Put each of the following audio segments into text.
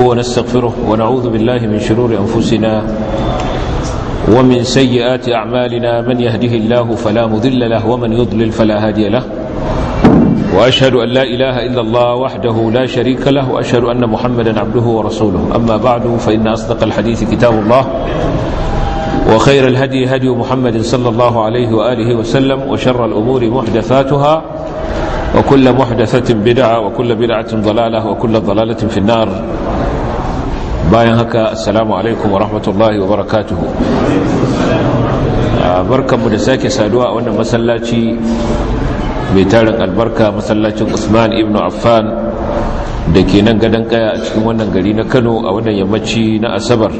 ونستغفره ونعوذ بالله من شرور أنفسنا ومن سيئات أعمالنا من يهده الله فلا مذل له ومن يضلل فلا هادي له وأشهد أن لا إله إلا الله وحده لا شريك له وأشهد أن محمدا عبده ورسوله أما بعد فإن أصدق الحديث كتاب الله وخير الهدي هدي محمد صلى الله عليه وآله وسلم وشر الأمور محدثاتها وكل محدثة بدعة وكل بدعة ضلالة وكل ضلالة في النار bayan haka assalamu alaikum wa rahmatullahi wa barakatuhu barkanmu da sake saduwa a wannan masallaci mai tarin albarka masallacin usman ibn affan da ke nan gadon kaya a cikin wannan gari na kano a wannan yammaci na asabar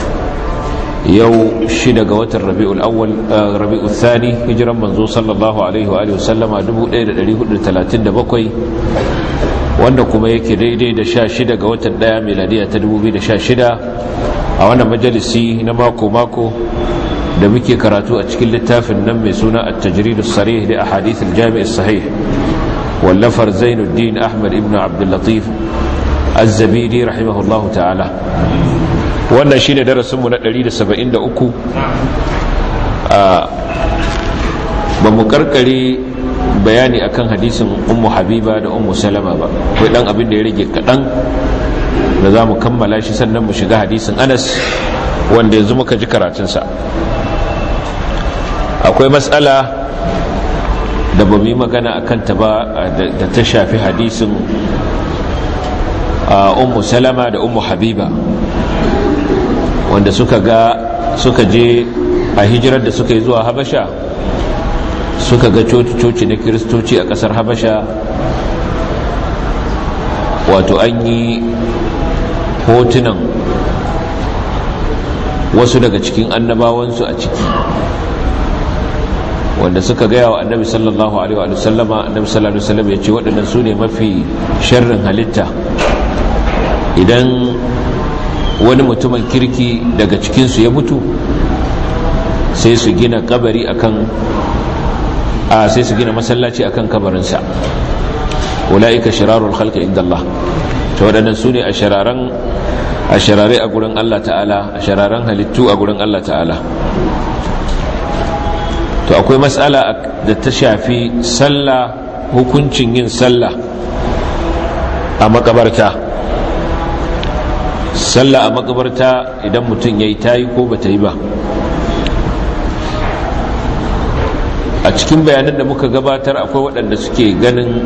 yau shida ga watan rabi'ul awwal rabi'ul thani hijiran manzo sallallahu alaihi wa sallama 1437 wanda kuma yake daidai da sha shida ga watan daya miladiya ta 2016 a wannan majalisi na mako-mako da muke karatu a cikin littafin nan mai suna at-tajrid as-sarih li ahadith al-jami' as-sahih wallafar Zainuddin Ahmad ibn Abdul Latif Az-Zabidi rahimahullahu ta'ala wannan shine darasin mu na 173 a ba mu karkare bayani akan hadisin ummu habiba da ummu salama ba kai dan abin da ya rage kadan da za mu kammala shi sannan mu shiga hadisin anas wanda yanzu muka ji karatunsa akwai matsala da ba mu yi magana a kanta ba da ta shafi hadisin ummu salama da ummu habiba wanda suka ga suka je a hijirar da suka yi zuwa habasha suka ga coci-coci na kiristoci a kasar habasha wato an yi hotunan wasu daga cikin annabawansu a ciki wanda suka gaya wa annabi sallallahu alaihi wa sallama annabi sallallahu alaihi wa sallam ya ce waɗannan su ne mafi sharrin halitta idan wani mutumin kirki daga cikinsu ya mutu sai su gina kabari akan a sai su gina masallaci akan kabarinsa ula'ika shirarul khalqi inda Allah to waɗannan su ne a shararan a sharare a gurin Allah ta'ala a shararan halittu a gurin Allah ta'ala to akwai matsala da ta shafi sallah hukuncin yin sallah a makabarta sallah a makabarta idan mutum ya yi tayi ko ba ta yi ba a cikin bayanan da muka gabatar akwai waɗanda suke ganin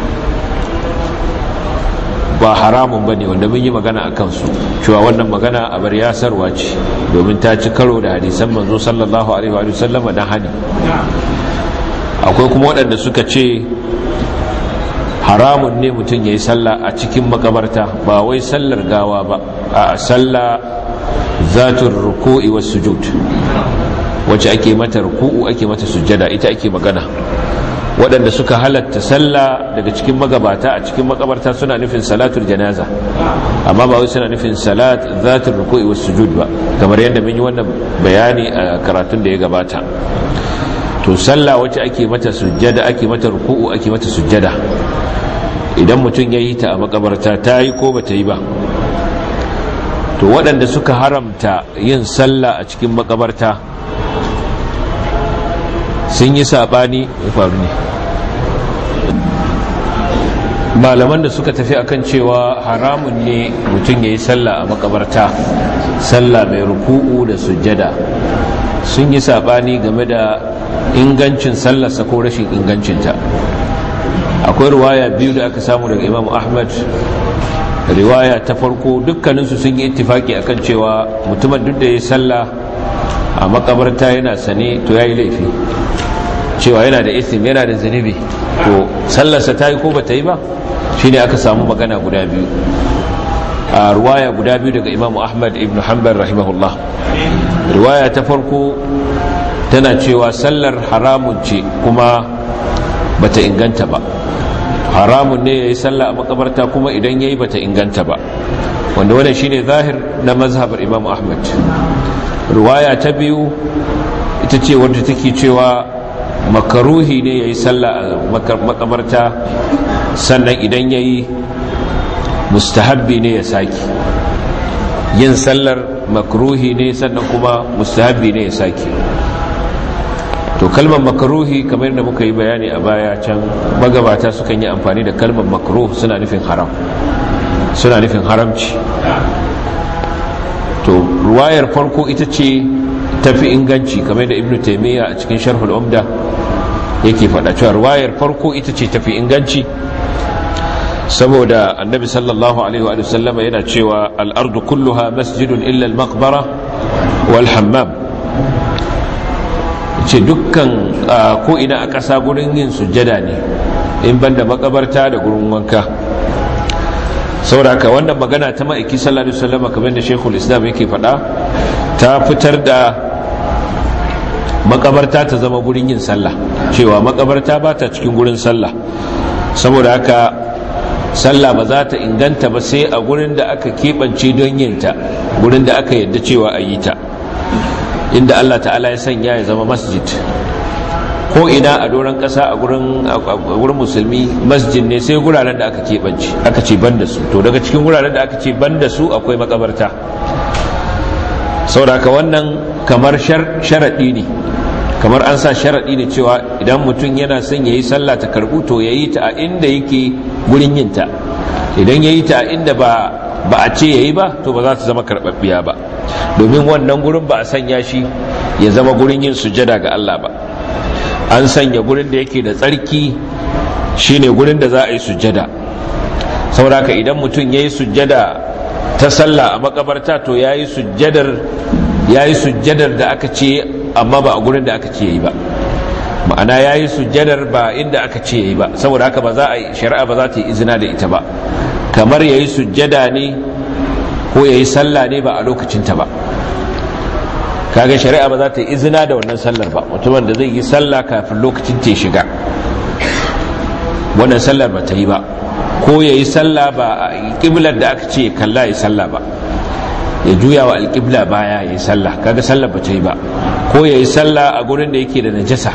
ba haramun ba ne wanda mun yi magana a kansu cewa wannan magana a bar yasarwa ce domin ta ci karo da hadisan manzo sallallahu alaihi wa sallama na hani akwai kuma waɗanda suka ce haramun ne mutum ya yi sallah a cikin makabarta ba wai sallar gawa ba a sallah zatun ruku'i wasu sujud wacce ake mata ruku'u ake mata sujjada ita ake magana waɗanda suka halatta sallah daga cikin magabata a cikin makabarta suna nufin salatul janaza amma ba wai suna nufin salat zatul ruku'i was sujud ba kamar yadda mun yi wannan bayani a karatun da ya gabata to sallah wacce ake mata sujjada ake mata ruku'u ake mata sujjada idan mutum ya yi ta a makabarta ta yi ko ba ta yi ba to waɗanda suka haramta yin sallah a cikin makabarta sun yi sabani ya faru ne malaman da suka tafi akan cewa haramun ne mutum ya yi sallah a makabarta sallah mai ruku'u da sujjada sun yi sabani game da ingancin sallarsa ko rashin ingancinta akwai riwaya biyu da aka samu daga imam ahmad riwaya ta farko dukkaninsu sun yi ittifaki akan cewa mutumin duk da ya yi sallah a makabarta yana sane to ya yi laifi cewa yana da isim yana da zunubi to sallarsa ta yi ko ba ta yi ba shi ne aka samu magana guda biyu a ruwaya guda biyu daga imamu ahmad ibn hanbal rahimahullah riwaya ta farko tana cewa sallar haramun ce kuma bata inganta ba haramun ne ya yi sallah a makabarta kuma idan ya yi bata inganta ba wanda wannan shine zahir na mazhabar imam ahmad ruwaya ta biyu ita ce wadda take cewa makaruhi ne ya yi sallah a makabarta sannan idan ya yi mustahabbi ne ya saki yin sallar makruhi ne sannan kuma mustahabbi ne ya sake to kalmar makruhi kamar da muka yi bayani a baya can magabata sukan yi amfani da kalmar makruh suna nufin haram suna nufin haramci to ruwayar farko ita ce tafi inganci kamar da ibnu taimiyya a cikin sharhul umda yake faɗa cewa ruwayar farko ita ce tafi inganci saboda annabi sallallahu alaihi wa sallama yana cewa al'ardu kulluha masjidun illa al-maqbara wal hammam ce dukkan ko ina a ƙasa gurin yin sujjada ne in banda makabarta da gurin wanka sauraka wannan magana ta ma'aiki sallallahu alaihi wasallam kamar da Sheikhul Islam yake faɗa ta fitar da makabarta ta zama gurin yin sallah cewa makabarta ba ta cikin gurin sallah saboda haka sallah ba za ta inganta ba sai a gurin da aka keɓance don yin ta gurin da aka yadda cewa a yi ta inda Allah ta'ala ya sanya ya zama masjid ko ina a doron ƙasa a gurin musulmi masjid ne sai guraren da aka keɓance aka ce ban da su to daga cikin guraren da aka ce ban da su akwai makabarta sauraka wannan kamar sharaɗi ne kamar an sa sharaɗi ne cewa idan mutum yana son ya yi sallah ta karɓu to ya yi ta a inda yake gurin yinta idan ya yi ta a inda ba ba a ce ya yi ba to ba za ta zama karɓaɓɓiya ba domin wannan gurin ba a sanya shi ya zama gurin yin sujada ga Allah ba an sanya gurin da yake da tsarki shine gurin da za a yi sujada sauraka idan mutum ya yi sujada ta sallah a makabarta to ya yi sujadar da aka ce amma ba a gurin da aka ce ya yi ba ma'ana ya yi sujadar ba inda aka ce ya yi ba saboda haka ba za a yi shari'a ba za ta yi izina da ita ba kamar ya yi sujada ne ko ya yi sallah ne ba a lokacinta ba kaga shari'a ba za ta yi izina da wannan sallar ba mutumin da zai yi sallah kafin lokacin ta shiga wannan sallar ba ta yi ba ko ya yi sallah ba a ƙiblar da aka ce kalla ya sallah ba ya juya wa alƙibla baya ya yi sallah kaga sallar ba ta yi ba ko ya yi sallah a gurin da yake da najasa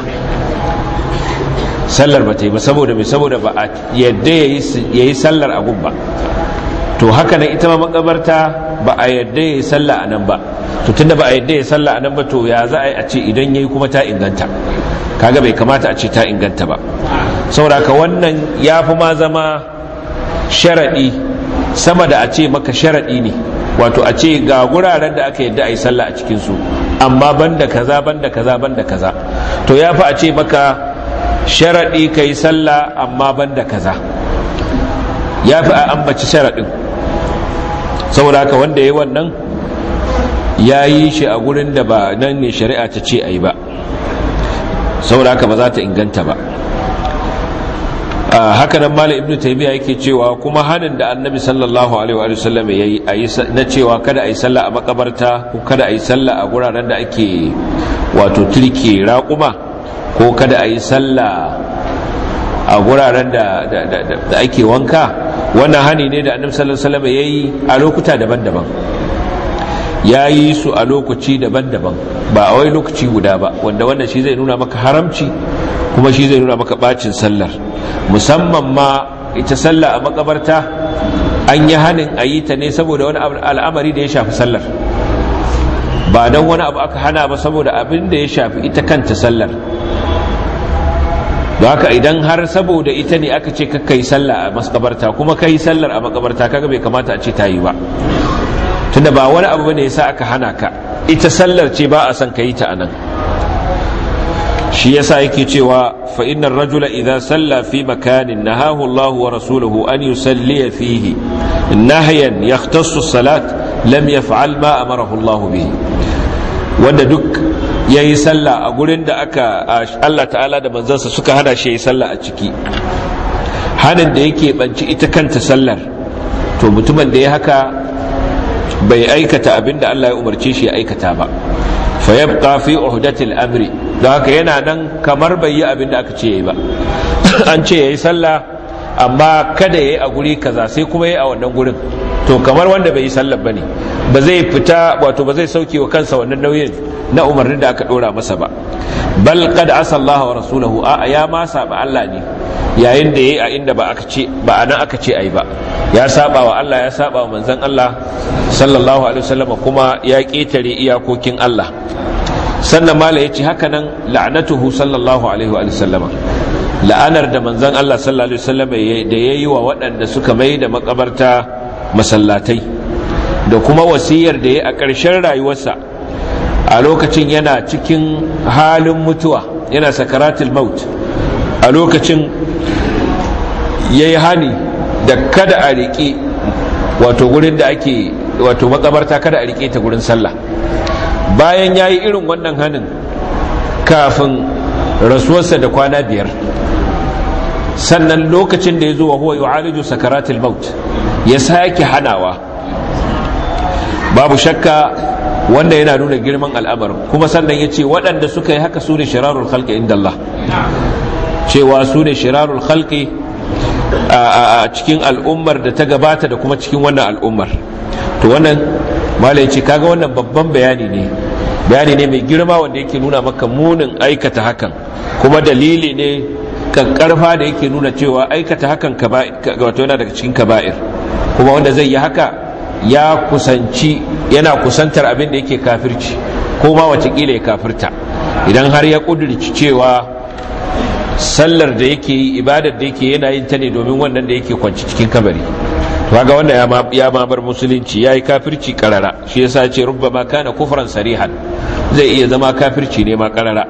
sallar ba ta yi ba saboda mai saboda ba a yadda ya yi sallar a gun ba to haka nan ita ma makabarta ba a yadda ya yi sallah a nan ba to tunda ba a yadda ya sallah a nan ba to ya za a yi a ce idan ya yi kuma ta inganta kaga bai kamata a ce ta inganta ba sauraka wannan ya fi ma zama sharaɗi sama da a ce maka sharaɗi ne wato a ce ga guraren da aka yadda a yi sallah a cikinsu amma banda kaza banda kaza banda kaza to ya fi a ce maka sharaɗi ka yi sallah amma banda kaza ya fi a ambaci sharaɗin saboda haka wanda ya yi wannan ya yi shi a gurin da ba nan ne shari'a ta ce a yi ba saboda haka ba za ta inganta ba haka nan malam ibnu taymiya yake cewa kuma hanin da annabi sallallahu alaihi wa sallam yayi na cewa kada a yi sallah a makabarta ko kada a yi sallah a guraren da ake wato turke raƙuma ko kada a yi sallah a guraren da da ake wanka wannan hani ne da annabi sallallahu alaihi wa sallam yayi a lokuta daban-daban ya yi su a lokaci daban-daban ba a wai lokaci guda ba wanda wannan shi zai nuna maka haramci kuma shi zai nuna maka bacin sallar musamman ma ita sallah a makabarta an yi hanin a yi ta ne saboda wani al'amari da ya shafi sallar ba don wani abu aka hana ba saboda abin da ya shafi ita kanta sallar da haka idan har saboda ita ne aka ce ka yi sallah a makabarta kuma ka yi sallar a makabarta kaga bai kamata a ce ta yi ba tunda ba wani abu bane yasa aka hana ka ita sallar ce ba a son ka yi ta anan shi yasa yake cewa fa innar rajula idza salla fi makanin nahahu Allah wa rasuluhu an yusalli fihi nahyan yahtassu salat lam yaf'al ma amarahu Allah bihi wanda duk yayi sallah a gurin da aka Allah ta'ala da manzansa suka hana shi yayi sallah a ciki hanin da yake banci ita kanta sallar to mutumin da ya haka bai aikata abin da Allah ya umarce shi ya aikata ba fa yabqa fi uhdatil amri don haka yana nan kamar bai yi abin da aka ce yayi ba an ce yayi sallah amma kada yayi a guri kaza sai kuma yayi a wannan gurin to kamar wanda bai yi sallar ba ne ba zai fita wato ba zai sauke wa kansa wannan nauyin na umarnin da aka dora masa ba bal qad asa Allah wa rasuluhu a ya ma saba Allah ne yayin da yayi a inda ba aka ce ba anan aka ce ai ba ya saba wa Allah ya saba wa manzon Allah sallallahu alaihi wasallam kuma ya ketare iyakokin Allah sannan mala yace haka nan la'natuhu sallallahu alaihi wa sallama la'anar da manzon Allah sallallahu alaihi wasallam da yayi wa waɗanda suka mai da makabarta masallatai da kuma wasiyar da ya a ƙarshen rayuwarsa a lokacin yana cikin halin mutuwa yana sakaratul maut a lokacin ya yi hani da kada a riƙe wato gurin da ake wato makabarta kada a riƙe ta gurin sallah bayan ya yi irin wannan hanin kafin rasuwarsa da kwana biyar sannan lokacin da ya zo wa huwa yu'aliju sakaratul maut ya sake hanawa babu shakka wanda yana nuna girman al'amarin kuma sannan ya ce waɗanda suka yi haka su ne shirarul khalqi inda Allah cewa su ne shirarul khalqi a cikin al'ummar da ta gabata da kuma cikin wannan al'ummar to wannan malai ce kaga wannan babban bayani ne bayani ne mai girma wanda yake nuna maka munin aikata hakan kuma dalili ne kankarfa da yake nuna cewa aikata hakan wato yana daga cikin kaba'ir kuma wanda zai yi haka ya kusanci yana kusantar abin da yake kafirci ko ma watakila ya kafirta idan har ya kudurci cewa sallar da yake yi ibadar da yake yana yin ta ne domin wannan da yake kwanci cikin kabari to kaga wanda ya ma bar musulunci yayi kafirci karara shi yasa ce rubbama kana kufran sarihan zai iya zama kafirci ne ma karara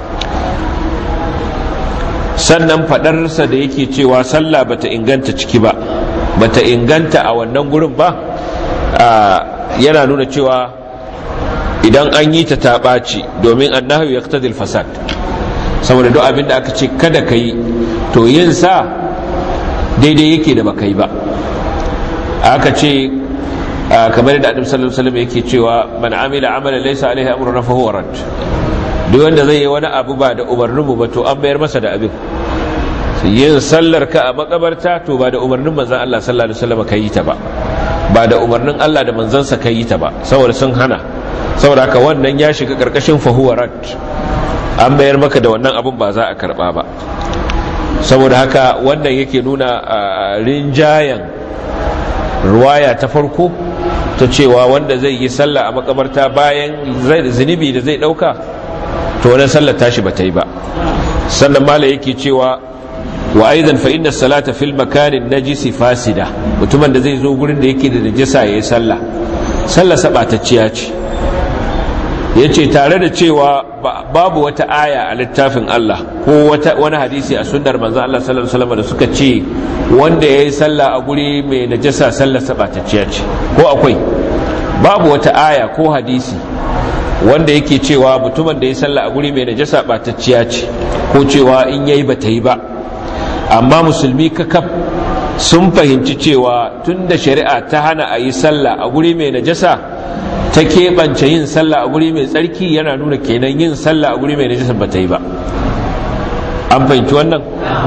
sannan fadarsa da yake cewa sallah bata inganta ciki ba bata inganta a wannan gurin ba yana nuna cewa idan an yi ta taɓaci domin annahu ya fasad saboda duk abin da aka ce kada ka yi to yin sa daidai yake da baka yi ba aka ce kamar da adam sallallahu alaihi yake cewa man amila amalan laysa alaihi amruna fa huwa rad duk wanda zai yi wani abu ba da umarnin mu ba to an bayar masa da abin yin sallar ka a makabarta to ba da umarnin manzon Allah sallallahu alaihi wasallam ka yi ta ba ba da umarnin Allah da manzansa ka yi ta ba saboda sun hana saboda haka wannan ya shiga karkashin fahuwarat an bayar maka da wannan abun ba za a karba ba saboda haka wannan yake nuna rinjayen ruwaya ta farko ta cewa wanda zai yi sallah a makabarta bayan zunubi da zai dauka to wannan sallar tashi ba ta yi ba sannan mala yake cewa wa aidan fa inna salata fil makanin najisi fasida mutumin da zai zo gurin da yake da najisa yayi sallah sallah sabatacciya ce yace tare da cewa babu wata aya a littafin Allah ko wata wani hadisi a sunnar manzo Allah sallallahu alaihi wasallam da suka ce wanda yayi sallah a guri mai najasa sallah sabatacciya ce ko akwai babu wata aya ko hadisi wanda yake cewa mutumin da yayi sallah a guri mai najasa batacciya ce ko cewa in yayi bata yi ba amma musulmi kakaf sun fahimci cewa tun da shari'a ta hana a yi sallah a guri mai najasa ta keɓance yin sallah a guri mai tsarki yana nuna kenan yin sallah a guri mai najasa ba ta yi ba an fahimci wannan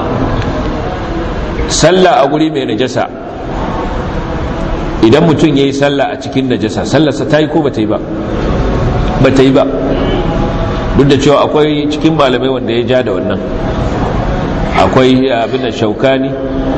sallah a guri mai najasa idan mutum ya yi sallah a cikin najasa sallarsa ta yi ko ba ta yi ba ba ta yi ba duk da cewa akwai cikin malamai wanda ya ja da wannan akwai abin da shaukani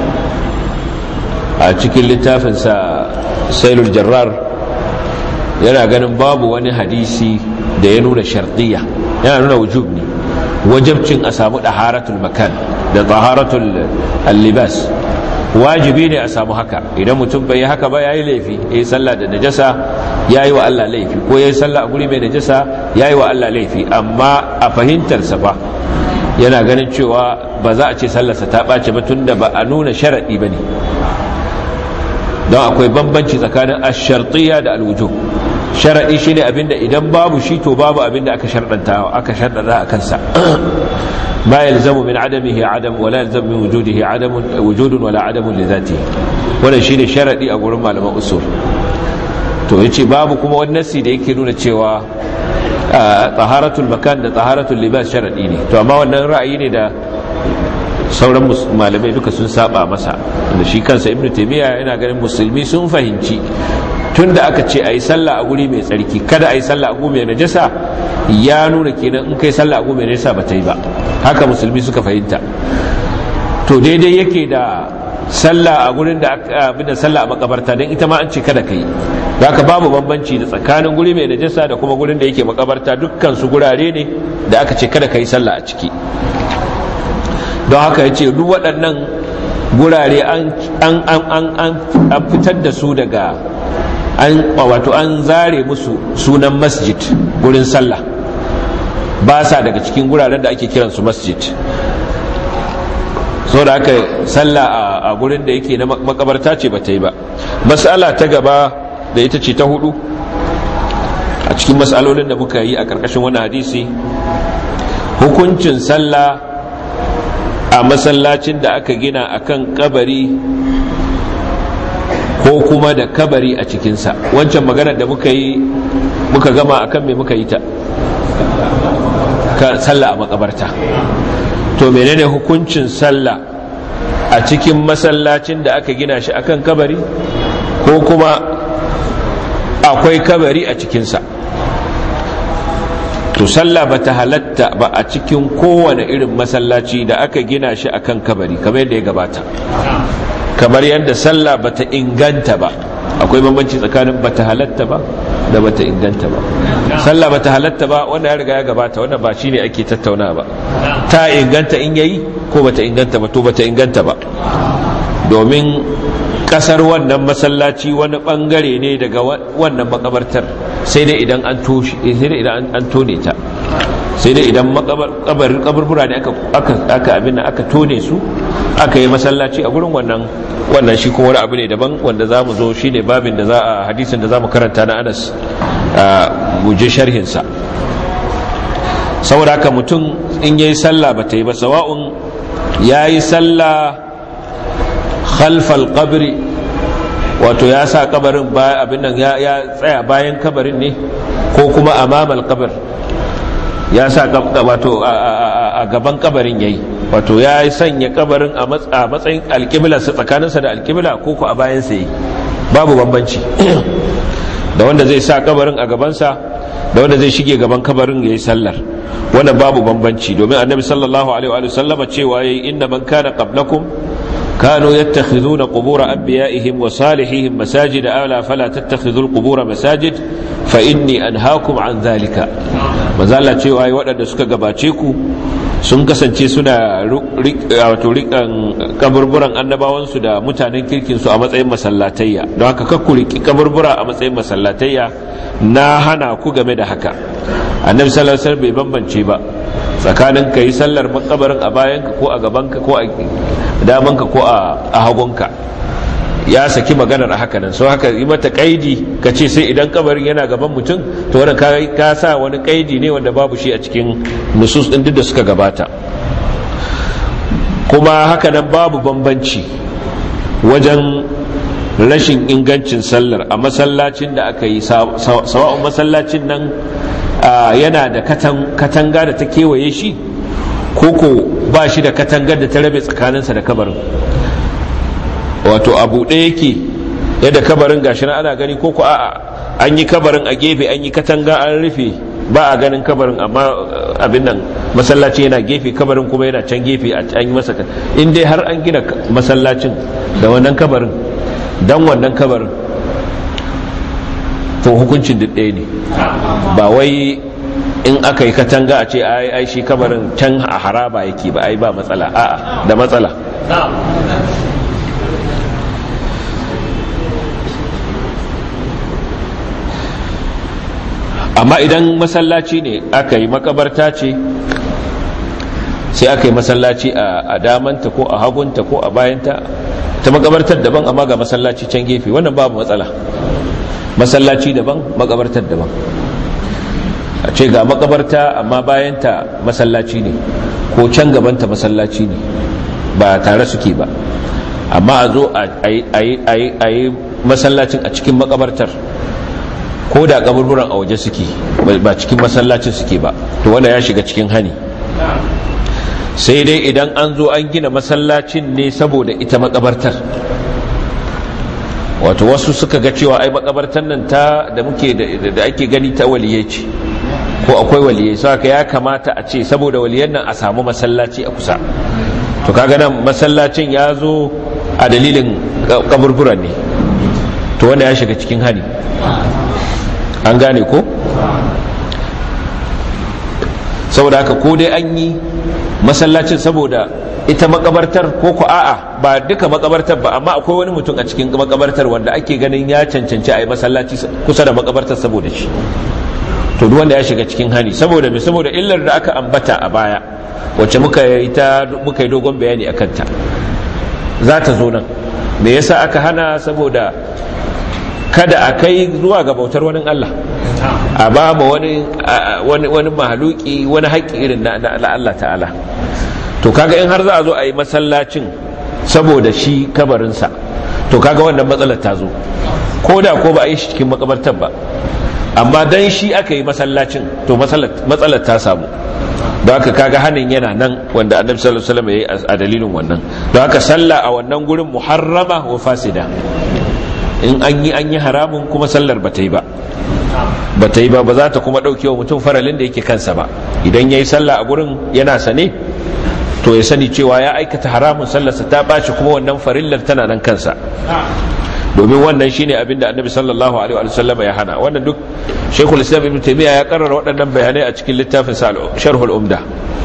a cikin littafinsa sailul jarrar yana ganin babu wani hadisi da ya nuna shartiya yana nuna wujub ne wajabcin a samu ɗaharatul makan da taharatul libas wajibi ne a samu haka idan mutum bai yi haka ba ya yi laifi ya yi sallah da najasa ya yi wa Allah laifi ko ya yi sallah a guri mai najasa ya yi wa Allah laifi amma a fahimtarsa fa yana ganin cewa ba za a ce sallarsa ta ɓace ba tun da ba a nuna sharaɗi ba ne don akwai bambanci tsakanin ashartiya da alwujo sharaɗi shi ne abinda idan babu shi to babu abinda aka sharɗanta aka sharɗanta a kansa ma yalzamu min adamihi adam wala yalzamu min wujudihi adam wujudun wala adamun li zatihi wannan shine sharadi a gurin malaman usul to yace babu kuma wani nasi da yake nuna cewa taharatul makan da taharatul libas sharadi ne to amma wannan ra'ayi ne da sauran malamai duka sun saba masa da shi kansa ibnu taymiya yana ganin musulmi sun fahimci tunda aka ce ayi sallah a guri mai tsarki kada ayi sallah a guri mai najasa ya nuna kenan in kai sallah a guri mai najasa ba ta yi ba haka musulmi suka fahimta to daidai yake da sallah a gurin da abin da sallah a makabarta don ita ma an ce kada kai haka babu bambanci da tsakanin guri mai najasa da kuma gurin da yake makabarta dukkan su gurare ne da aka ce kada kai sallah a ciki don haka ya ce duk waɗannan gurare an fitar da su daga an wato an zare musu sunan masjid gurin sallah ba sa daga cikin guraren da ake kiransu masjid so da aka sallah a gurin da yake na makabarta ce ba ta yi ba mas'ala ta gaba da ita ce ta hudu a cikin mas'alolin da muka yi a ƙarƙashin wani hadisi hukuncin sallah a masallacin da aka gina akan kabari ko kuma da kabari a cikinsa wancan maganar da muka yi muka gama akan me muka yi ta sallah a makabarta to menene hukuncin sallah a cikin masallacin da aka gina shi akan kabari ko kuma akwai kabari a cikinsa to sallah ba ta halatta ba a cikin kowane irin masallaci da aka gina shi akan kabari kamar yadda ya gabata kamar yadda sallah ba ta inganta ba akwai bambanci tsakanin ba ta halatta ba da ba ta inganta ba sallah ba ta halatta ba wanda ya riga ya gabata wanda ba shine ake tattauna ba ta inganta in yayi ko ba ta inganta ba to ba ta inganta ba domin kasar wannan masallaci wani bangare ne daga wannan makabartar sai dai idan an toshe sai dai idan an tone ta sai dai idan kabarin kaburbura ne aka aka abin da aka tone su aka yi masallaci a gurin wannan wannan shi kuma wani abu ne daban wanda za mu zo shi ne babin da za a hadisin da za mu karanta na anas mu je sharhinsa saboda haka mutum in yayi sallah ba ta yi ba sawa'un yayi sallah khalfal qabri wato ya sa kabarin abin nan ya tsaya bayan kabarin ne ko kuma amamal kabar ya sa wato a gaban kabarin yayi wato ya sanya kabarin a matsayin alkiblarsa tsakaninsa da alkibla ko ko a bayansa yi babu bambanci da wanda zai sa kabarin a gabansa da wanda zai shige gaban kabarin ya yi sallar wannan babu bambanci domin annabi sallallahu alaihi wa sallama cewa yayi inna man kana qablakum كانوا يتخذون قبور أنبيائهم وصالحيهم مساجد ألا فلا تتخذوا القبور مساجد فإني أنهاكم عن ذلك mazala cewa yi waɗanda suka gabace ku sun kasance suna wato rikan kaburburan annabawansu da mutanen kirkinsu a matsayin masallatayya don haka kakku riki kaburbura a matsayin masallatayya na hana ku game da haka annabi sallallahu alaihi bai bambance ba tsakanin ka yi sallar makabarin a bayanka ko a gabanka ko a damanka ko a hagunka ya saki maganar a haka nan so haka yi mata kaidi ka ce sai idan kabarin yana gaban mutum to wannan ka sa wani kaidi ne wanda babu shi a cikin nusus din duk da suka gabata kuma haka nan babu bambanci wajen rashin ingancin sallar a masallacin da aka yi sawa'un masallacin nan yana da katanga da ta kewaye shi koko ba shi da katangar da ta rabe tsakaninsa da kabarin wato abu ɗaya yake yadda kabarin gashi na ana gani koko a'a an yi kabarin a gefe an yi katanga an rufe ba a ganin kabarin amma abin nan masallaci yana gefe kabarin kuma yana can gefe an yi masa in dai har an gina masallacin da wannan kabarin dan wannan kabarin to hukuncin duk ɗaya ne ba wai in aka yi katanga a ce ai ai shi kabarin can a haraba yake ba ai ba matsala a'a da matsala amma idan masallaci ne aka yi makabarta ce sai aka yi masallaci a damanta ko a hagunta ko a bayanta ta makabartar daban amma ga masallaci can gefe wannan babu matsala masallaci daban makabartar daban a ce ga makabarta amma bayanta masallaci ne ko can gabanta masallaci ne ba tare suke ba amma a zo a yi masallacin a cikin makabartar ko da kaburburan a waje suke ba cikin masallacin suke ba to wanda ya shiga cikin hani sai dai idan an zo an gina masallacin ne saboda ita makabartar wato wasu suka ga cewa ai makabartar nan ta da muke da ake gani ta waliyai ce ko akwai waliyai saka ya kamata a ce saboda waliyan nan a samu masallaci a kusa to kaga nan masallacin ya zo a dalilin kaburburan ne to wanda ya shiga cikin hani an gane ko saboda haka ko dai an yi masallacin saboda ita makabartar ko ku a'a ba duka makabartar ba amma akwai wani mutum a cikin makabartar wanda ake ganin ya cancanci a yi masallaci kusa da makabartar saboda shi to duk wanda ya shiga cikin hani saboda me saboda illar da aka ambata a baya wacce muka yi ta muka yi dogon bayani a kanta za ta zo nan me yasa aka hana saboda kada a kai zuwa ga bautar wani Allah a ba ma wani wani mahaluki wani haƙƙi irin na Allah ta'ala to kaga in har za a zo a yi masallacin saboda shi kabarinsa to kaga wannan matsalar ta zo ko da ko ba a yi shi cikin makabartar ba amma dan shi aka yi masallacin to matsalar ta samu don haka kaga hannun yana nan wanda annabi sallallahu alaihi wasallam yayi a dalilin wannan don haka sallah a wannan gurin muharrama wa fasida in an yi an yi haramun kuma sallar ba ta yi ba ba ta yi ba ba za ta kuma ɗauke wa mutum faralin da yake kansa ba idan ya yi sallah a gurin yana sane to ya sani cewa ya aikata haramun sallarsa ta ɓaci kuma wannan farillar tana nan kansa domin wannan shine abinda annabi sallallahu alaihi wa sallam ya hana wannan duk shaykhul islam ibn taymiya ya karrara waɗannan bayanai a cikin littafin sa sharhul umda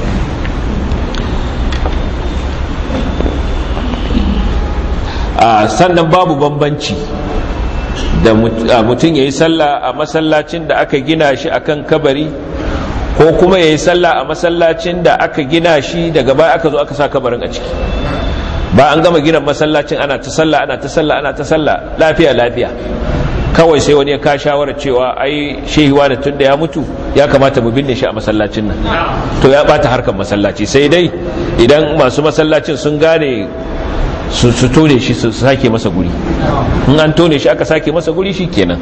sannan babu bambanci da mutum ya yi sallah a masallacin da aka gina shi akan kabari ko kuma ya yi sallah a masallacin da aka gina shi daga baya aka zo aka sa kabarin a ciki ba an gama gina masallacin ana ta sallah ana ta sallah ana ta sallah lafiya lafiya kawai sai wani ya ka shawarar cewa ai shehiwa da tun da ya mutu ya kamata mu binne shi a masallacin nan to ya bata harkar masallaci sai dai idan masu masallacin sun gane su tone shi su sake masa guri in an tone shi aka sake masa guri shi kenan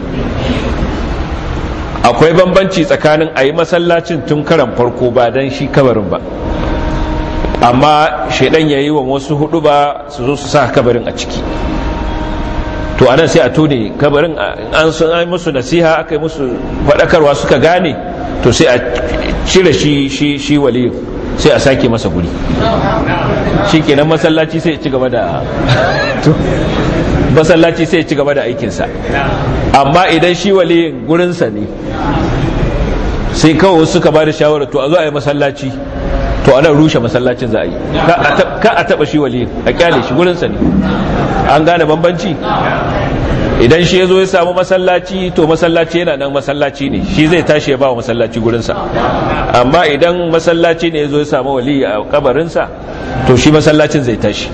akwai bambanci tsakanin a yi masallacin tun karan farko ba don shi kabarin ba amma shaidan ya yi wa wasu hudu ba su zo su sa kabarin a ciki to anan sai a tone kabarin an sun yi musu nasiha aka yi musu faɗakarwa suka gane to sai a cire shi shi shi waliyu sai a sake masa guri shi kenan masallaci sai ci gaba da masallaci sai ci gaba da aikinsa amma idan shi waliyin gurinsa ne sai kawai suka ba da shawarar to a zo a yi masallaci to ana rushe masallacin za a yi ka a taba shi waliyin a kyale shi gurinsa ne an gane bambanci idan shi ya zo ya samu masallaci to masallaci yana nan masallaci ne shi zai tashi ya ba wa masallaci gurinsa amma idan masallaci ne ya zo ya samu wali a kabarinsa to shi masallacin zai tashi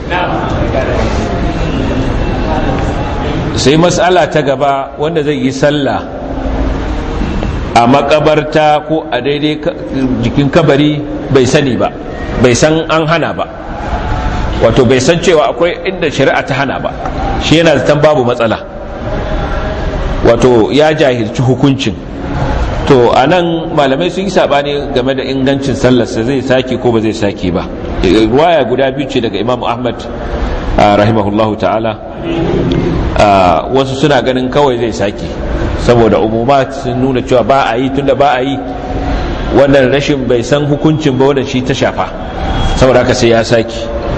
sai matsala ta gaba wanda zai yi sallah a makabarta ko a daidai jikin kabari bai sani ba bai san an hana ba wato bai san cewa akwai inda shari'a ta hana ba shi yana zaton babu matsala wato ya jahilci hukuncin to a nan malamai sun yi sabani game da ingancin sallarsa zai sake ko ba zai sake ba waya guda biyu ce daga imam ahmad rahimahullahu ta'ala wasu suna ganin kawai zai sake saboda umumat sun nuna cewa ba a yi tunda ba a yi wannan rashin bai san hukuncin ba wannan shi ta shafa saboda haka sai ya sake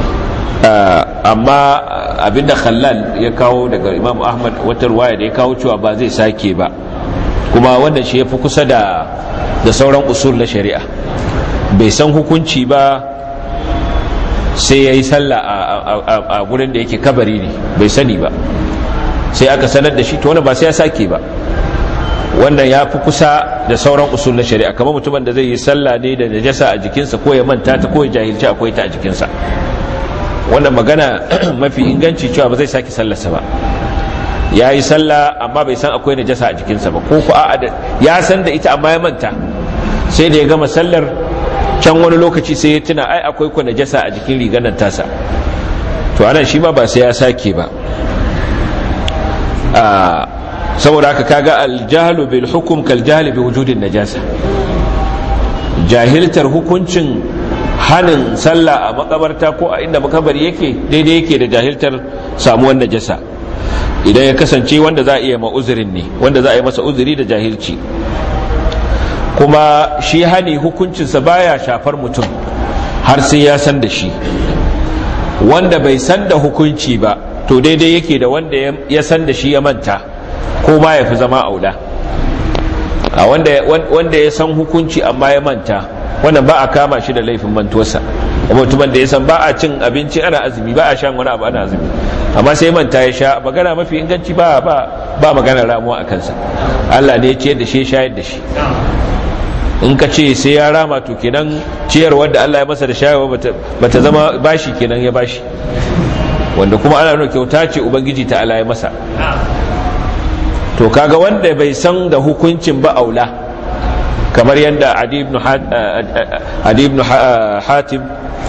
amma abinda khallal ya kawo daga imam ahmad wata ruwaya da ya kawo cewa ba zai sake ba kuma wannan shi ya fi kusa da da sauran usul na shari'a bai san hukunci ba sai ya yi sallah a gurin da yake kabari ne bai sani ba sai aka sanar da shi to wani ba sai ya sake ba wannan ya fi kusa da sauran usul na shari'a kamar mutumin da zai yi sallah ne da najasa a jikinsa ko ya manta ta ko ya jahilci akwai ta a jikinsa wannan magana mafi inganci cewa ba zai sake sallarsa ba ya yi sallah amma bai san akwai najasa a jikinsa ba ko ku a'a ya san da ita amma ya manta sai da ya gama sallar can wani lokaci sai ya tuna ai akwai ku najasa a jikin rigar nan tasa to anan shi ma ba sai ya sake ba saboda haka kaga aljahlu bil hukum kal jahli bi wujudin najasa jahiltar hukuncin hanin sallah a makabarta ko a inda makabari yake daidai yake da jahiltar samuwar najasa idan ya kasance wanda za a iya ma'uzurin ne wanda za a yi masa uzuri da jahilci kuma shi hani hukuncinsa baya shafar mutum har sai ya san da shi wanda bai san da hukunci ba to daidai yake da wanda ya san da shi ya manta ko ma ya fi zama auda a wanda ya san hukunci amma ya manta wannan ba a kama shi da laifin mantuwarsa mutumin da ya san ba a cin abinci ana azumi ba a shan wani abu ana azumi amma sai manta ya sha magana mafi inganci ba ba ba magana ramuwa a kansa Allah ne ya ciyar da shi ya shayar da shi in ka ce sai ya rama to kenan ciyarwar da Allah ya masa da shayarwa bata zama bashi kenan ya bashi wanda kuma ana nuna kyauta ce ubangiji ta Allah ya masa to kaga wanda bai san da hukuncin ba aula kamar yadda adi ibn hatim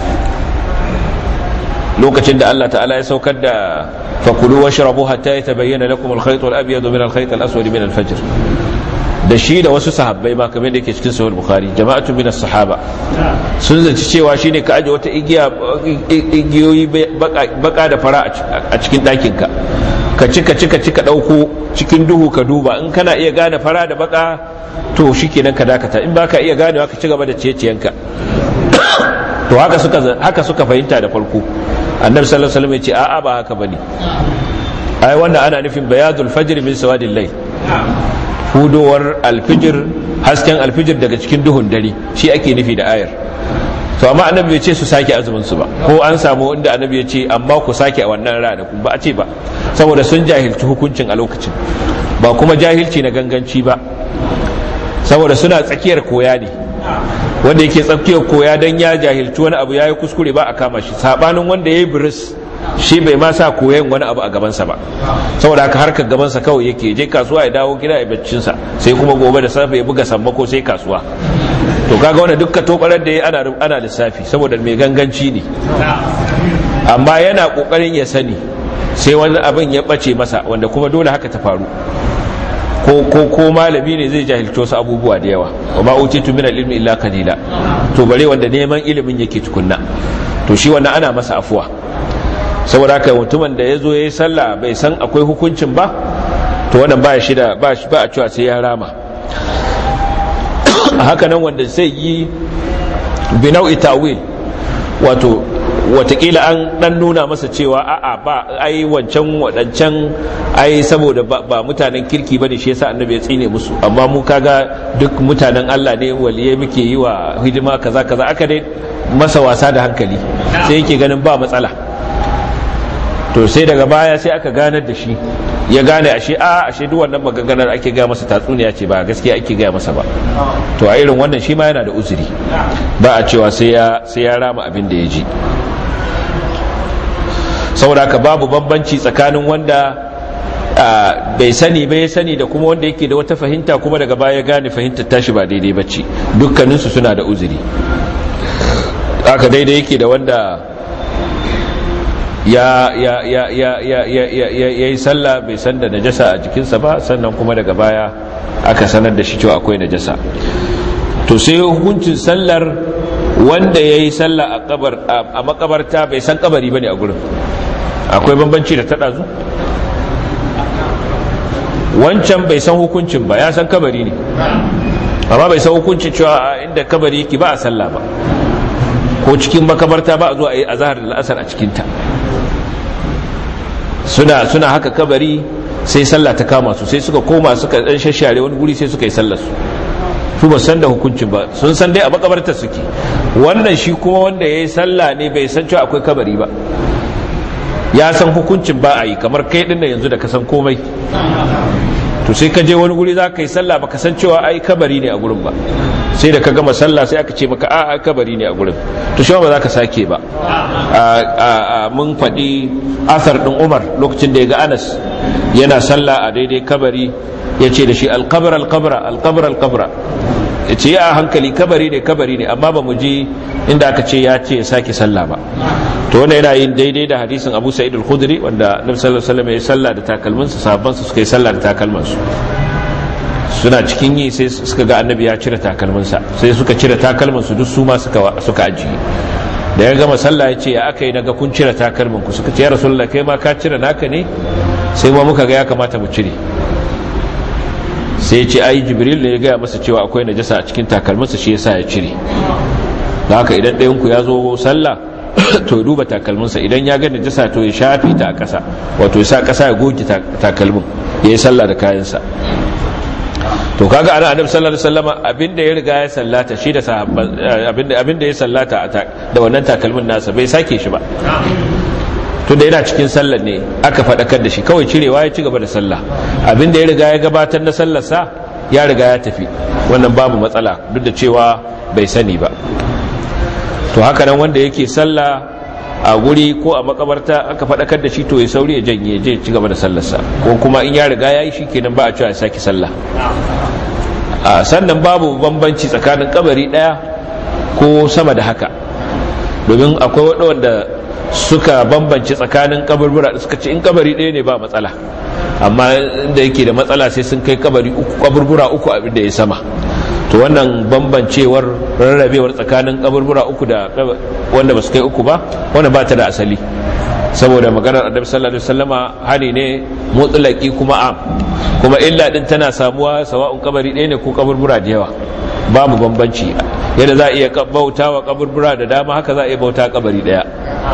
lokacin da Allah ta'ala ya saukar da fakulu washrabu hatta yatabayyana lakum al-khayt al-abyad min al-khayt al-aswad min al-fajr da shi da wasu sahabbai ma kamar da yake cikin sahih bukhari jama'atu min as-sahaba sun zanci cewa shine ka aje wata igiya igiyoyi baka da fara a cikin ɗakin ka ka cika cika cika dauko cikin duhu ka duba in kana iya gane fara da baka to shikenan ka dakata in baka iya ganewa ka ci gaba da ciyeciyanka to haka suka haka suka fahimta da farko annabi sallallahu alaihi wasallam ya ce a'a ba haka bane ai wannan ana nufin bayadul fajr min sawadil layl hudowar alfijir hasken alfijir daga cikin duhun dare shi ake nufi da ayar to amma annabi bai ce su sake azumin su ba ko an samu inda annabi ya ce amma ku sake a wannan rana ba a ce ba saboda sun jahilci hukuncin a lokacin ba kuma jahilci na ganganci ba saboda suna tsakiyar koya ne wanda yake tsakiyar koya dan ya jahilci wani abu yayi kuskure ba a kama shi sabanin wanda yayi biris shi bai ma sa koyan wani abu a gabansa ba saboda haka harkar gabansa kawai yake je kasuwa ya dawo gida ya baccinsa sai kuma gobe da safe ya buga sammako sai kasuwa to kaga wanda dukka tobarar da ya ana ana lissafi saboda mai ganganci ne amma yana kokarin ya sani sai wani abin ya bace masa wanda kuma dole haka ta faru ko ko ko malami ne zai jahilto su abubuwa da yawa wa ma utitu min al-ilmi illa qalila to bare wanda neman ilimin yake tukunna to shi wannan ana masa afuwa saboda haka mutumin da ya zo ya yi sallah bai san akwai hukuncin ba to wannan ba shi da ba shi ba a cewa sai ya rama a haka nan wanda zai yi binau'i tawil wato watakila an dan nuna masa cewa a'a ba ai wancan wadancan ai saboda ba mutanen kirki bane shi yasa annabi ya tsine musu amma mu kaga duk mutanen Allah ne waliye muke yi wa hidima kaza kaza aka dai masa wasa da hankali sai yake ganin ba matsala to sai daga baya sai aka ganar da shi ya gane ashe a ashe duk wannan maganganar ake ga masa tatsuniya ce ba gaskiya ake ga masa ba to a irin wannan shi ma yana da uzuri ba a cewa sai ya sai ya rama abin da ya ji saboda haka babu bambanci tsakanin wanda bai sani bai sani da kuma wanda yake da wata fahimta kuma daga baya gane fahimtar tashi ba daidai bacci dukkaninsu suna da uzuri haka daidai yake da wanda ya ya ya ya ya ya ya ya yi sallah bai san da najasa a jikinsa ba sannan kuma daga baya aka sanar da shi cewa akwai najasa to sai hukuncin sallar wanda ya yi sallah a makabarta bai san kabari ba ne a gurin akwai bambanci da taɗa zu wancan bai san hukuncin ba ya san kabari ne amma bai san hukuncin cewa inda kabari yake ba a sallah ba ko cikin makabarta ba a zo a yi azahar da la'asar a cikinta suna suna haka kabari sai sallah ta kama su sai suka koma suka dan shashare wani guri sai suka yi sallar su su ba san da hukuncin ba sun san dai a makabartar suke wannan shi kuma wanda ya yi sallah ne bai san cewa akwai kabari ba ya san hukuncin ba a yi kamar kai din da yanzu da ka san komai to sai ka je wani guri za ka yi sallah ba ka san cewa ai kabari ne a gurin ba sai da ka gama sallah sai aka ce maka a kabari ne a gurin to shi ba za ka sake ba mun faɗi asar ɗin umar lokacin da ya ga anas yana sallah a daidai kabari ya ce da shi alkabar alkabra alkabar alkabra ya ce ya hankali kabari ne kabari ne amma ba mu ji inda aka ce ya ce ya sake sallah ba to wannan yana yin daidai da hadisin abu sa'id al-khudri wanda nabi sallallahu alaihi wasallam ya sallah da takalminsa sahabban su suka yi sallah da takalmansu suna cikin yi sai suka ga annabi ya cire takalminsa sai suka cire takalminsu duk su ma suka ajiye da ya gama sallah ya ce ya aka yi naga kun cire takalminku suka ce ya rasulullah kai ma ka cire naka ne sai ma muka ga ya kamata mu cire sai ya ce ai jibril ne ya gaya masa cewa akwai najasa a cikin takalminsa shi yasa ya cire da haka idan ɗayan ku ya zo sallah to ya duba takalminsa idan ya ga najasa to ya shafi ta a ƙasa wato ya sa ƙasa ya goge takalmin ya yi sallah da kayansa to kaga ana annabi sallallahu alaihi wasallam abinda ya riga ya sallata shi da sahabban abinda abinda ya sallata da wannan takalmin nasa bai sake shi ba to da yana cikin sallar ne aka fadakar da shi kawai cirewa ya ci gaba da sallah abinda ya riga ya gabatar na sallar sa ya riga ya tafi wannan babu matsala duk da cewa bai sani ba to haka nan wanda yake sallah a guri ko a makabarta aka faɗakar da shi to ya sauri ya janye je ci gaba da sallarsa ko kuma in ya riga ya yi shi kenan ba a cewa ya sake sallah a sannan babu bambanci tsakanin kabari ɗaya ko sama da haka domin akwai waɗanda suka bambanci tsakanin kaburbura suka ce in kabari ɗaya ne ba matsala amma inda yake da matsala sai sun kai kabari uku kaburbura uku abin da ya sama to wannan bambancewar rarrabewar tsakanin kaburbura uku da wanda ba su kai uku ba wanda ba ta da asali saboda maganar annabi sallallahu alaihi wasallama hani ne mutlaki kuma am kuma illa din tana samuwa sawa'un kabari ɗaya ne ko kaburbura da yawa babu bambanci yadda za a iya bauta wa kaburbura da dama haka za a iya bauta kabari ɗaya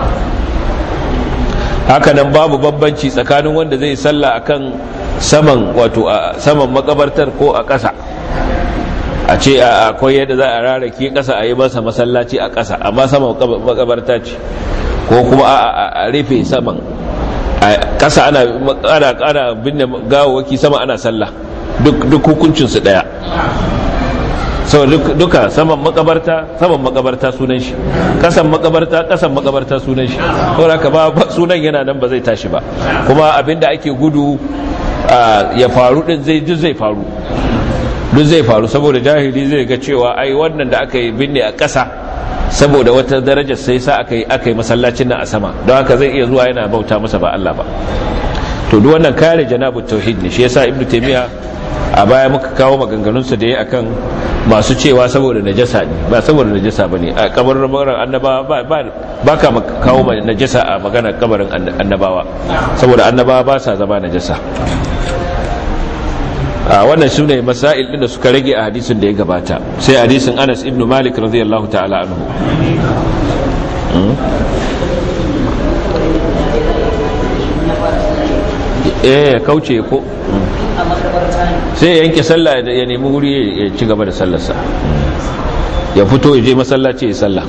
haka nan babu bambanci tsakanin wanda zai sallah akan saman wato a saman makabartar ko a ƙasa a ce akwai yadda za a rarrake ƙasa a yi masa masallaci a ƙasa amma sama makabarta ce ko kuma a rufe saman a ƙasa ana binne gawawaki sama ana sallah duk hukuncinsu ɗaya sau duka saman makabarta saman makabarta sunan shi kasan makabarta kasan makabarta sunan shi saboda ka ba sunan yana nan ba zai tashi ba kuma abinda ake gudu ya faru din zai duk zai faru duk zai faru saboda jahili zai ga cewa ai wannan da aka yi binne a ƙasa saboda wata darajar sai sa aka yi aka yi masallacin nan a sama don haka zai iya zuwa yana bauta masa ba Allah ba to duk wannan kare janabu tauhid ne shi yasa ibnu taymiya a baya muka kawo maganganunsa da ya akan masu cewa saboda najasa ne ba saboda najasa ba ne a kabarin annabawa ba ka kawo najasa a maganar kabarin annabawa saboda annabawa ba sa zama najasa a wannan su ne masail ɗin da suka rage a hadisin da ya gabata sai hadisin anas ibn malik radiyallahu ta'ala anhu eh kauce ko sai ya yanke sallah ya nemi wuri ya ci gaba da sallarsa ya fito ya je masallaci ya sallah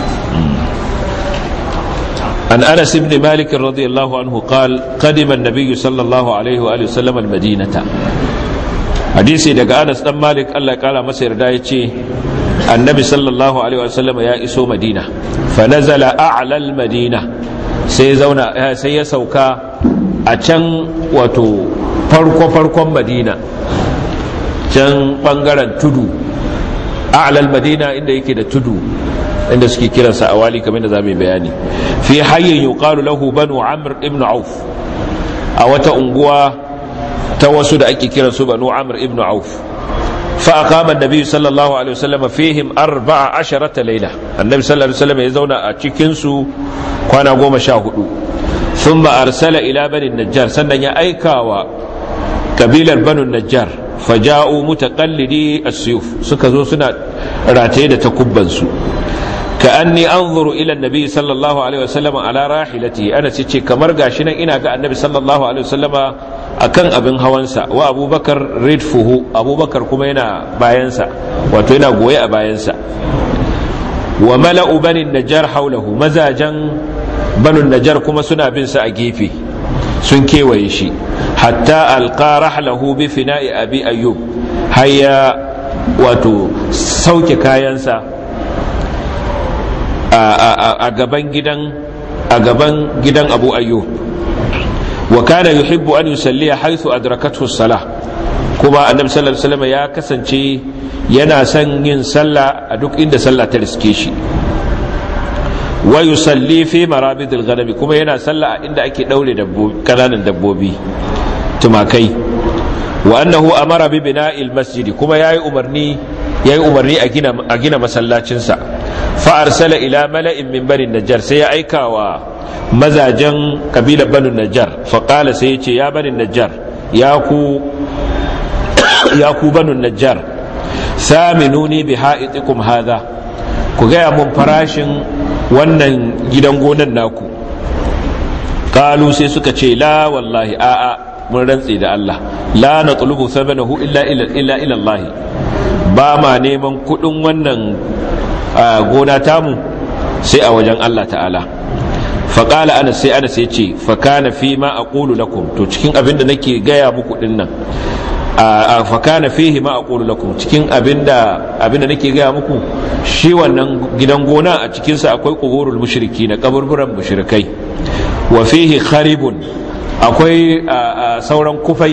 عن أنس بن مالك رضي الله عنه قال قدم النبي صلى الله عليه وآله وسلم المدينة حديثي دقى أنس بن مالك الله قال مسير دايتي النبي صلى الله عليه وسلم يا إسو مدينة فنزل أعلى المدينة سيزونا سيسوكا أتن وتو farko-farkon madina can bangaren tudu a'lal madina inda yake da tudu inda suke kiransa a wali kamar da za mu bayani fi hayyin yuqalu lahu banu amr ibn auf a wata unguwa ta wasu da ake kiransu banu amr ibn auf fa aqama an-nabi sallallahu alaihi wasallam fihim 14 layla annabi sallallahu alaihi wasallam ya zauna a cikin su kwana 14 thumma arsala ila bani najjar sannan ya aikawa kabilar banu najjar faja'u mutaqallidi as-suyuf suka zo suna rataye da takubbansu ka anni anzuru ila annabi sallallahu alaihi wasallam ala rahilati ana ce kamar gashi nan ina ga annabi sallallahu alaihi wasallam akan abin hawansa wa abubakar ridfuhu abubakar kuma yana bayansa wato yana goye a bayansa wa mala'u bani najjar haulahu mazajan banu najjar kuma suna bin sa a gefe sun kewaye shi hatta alqa rahlahu bi fina'i abi ayyub hayya wato sauke kayansa a gaban gidan a gaban gidan abu ayyub wa kana yuhibbu an yusalliya haythu adrakathu salah kuma annabi sallallahu alaihi wasallam ya kasance yana son yin sallah a duk inda sallah ta riske shi wa yusalli fi marabidil ghanami kuma yana sallah a inda ake daure dabbobi kananan dabbobi tumakai wa annahu amara bi bina'il masjidi kuma yayi umarni yayi umarni a gina a gina masallacin sa fa arsala ila mala'in min bani najjar sai ya aika wa mazajen kabilar banu najjar fa qala sai ya ce ya bani najjar ya ku ya ku banu najjar saminuni bi ha'itikum hadha ku gaya mun farashin wannan gidan gonan naku kalu sai suka ce la wallahi a'a mun rantsi da Allah la na tulubu sabanahu illa illa ila Allah ba ma neman kudin wannan gona tamu sai a wajen Allah ta'ala faƙala ana sai ana sai ce fakana fi ma aqulu lakum to cikin abin da nake gaya muku din nan fakana fihi ma aqulu lakum cikin abinda abinda nake gaya muku shi wannan gidan gona a cikin sa akwai quburul mushriki na kaburburan mushrikai wa fihi kharibun akwai sauran kufai